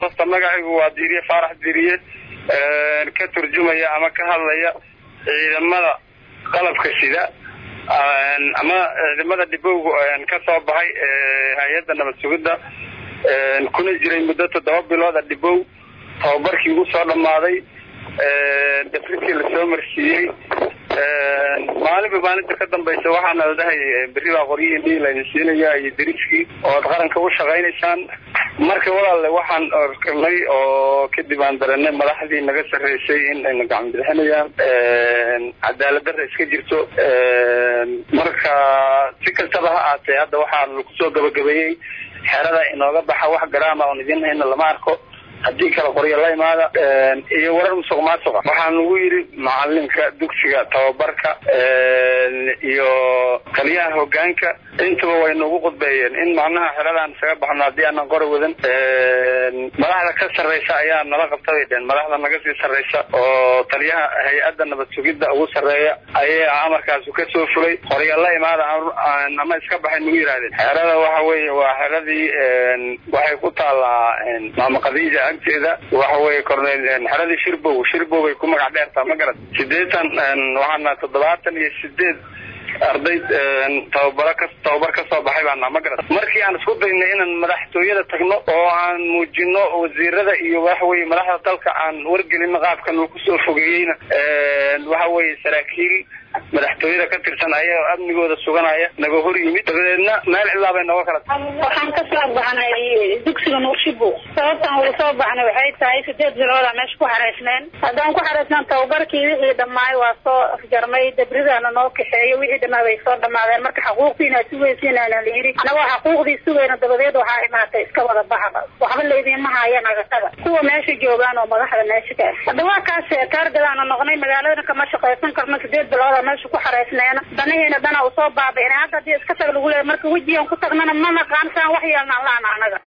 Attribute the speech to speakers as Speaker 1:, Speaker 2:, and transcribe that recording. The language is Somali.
Speaker 1: hosta magacaygu waa diiriye faarax diiriye ka turjumaya ama ka hadlaya ciidamada qalabka sida ama ciidamada dhibowga ka soo baxay hay-adda nabad sugidda kuna jiray muddo toddoba bilooda dhibow tababarkii ugu soo dhammaaday dafriskii lasoo marsiiyey maalinba maalinta ka dambaysa waxaana la dhahay berri baa qoryihii dhiil laydin siinaya iyo dariskii oo ad qaranka u shaqaynaysaan marka walaalle waxaan orkanay oo kadib aan daranay madaxdii naga sarreysay in ayna gacan bixinayaan cadaalad darra iska jirto marka si kastaba ha aatee hadda waxaan kusoo gabagabeeyey xerada inooga baxa wax garaama oon idin hayna lama arko haddii kala qoryo la imaada iyo warar musuq maasuqa waxaan ugu yidhi macalinka dugsiga tababarka iyo taliyaha hogaanka intaba way nagu khudbeeyeen in macnaha xeradaan isaga baxno haddii aanan qori wadan madaxda ka sarreysa ayaa nala qabta bay dheen madaxda naga sii sarreysa oo taliyaha hay-adda nabad sugidda ugu sarreeya ayaa amarkaasu ka soo fulay qoryo la imaada ama iska baxay nagu yidhahdeen xerada waxa weeye waa xeradii waxay ku taallaa maama khadiija agteeda waxa weye cornel xeradii shirbow shirbow bay ku magac dheertaa ma garat sideetan waxaana toddobaatan iyo sideed arday tababaro ka tababar ka soo baxay baana ma garat markii aan isku daynay inaan madaxtooyada tagno oo aan muujino wasiirada iyo waxa weye madaxda dalka aan wargelino qaabkan uu kusoo fogeeyeyna waxa weye saraakiil madaxtooyada ka tirsan ayagoo amnigooda suganaya naga hor yimid dabadeedna meel cilaa bay nooga kala
Speaker 2: waxaan ka soo baxnay dugsiga nuurshibo sababtaan uga soo baxnay waxay tahay sideed bilooda meesha ku xareysneen haddaan ku xareysnaan tababarkii wixii dhammaay waa soo afjarmay dabridaana noo kaxeeyo wixii dhammaa bay soo dhamaadeen marka xaquuqdiina sugaysiinana la yidhi anagoo xaquuqdii sugayna dabadeed waxaa imaatay iska wada baxda waxba laydinma haya nagatada kuwa meesha joogaan oo madaxda meesha ka ah hadda waa kaas taargadaana noqnay magaaladana kama shaqaysan karno sideed bilooda meesha ku xareysneena danahiina dana usoo baabi'inay hadda hadii iska tag lagu leeya marka wejigan ku tagnana ma naqaan saan wax yeelnaan laana anaga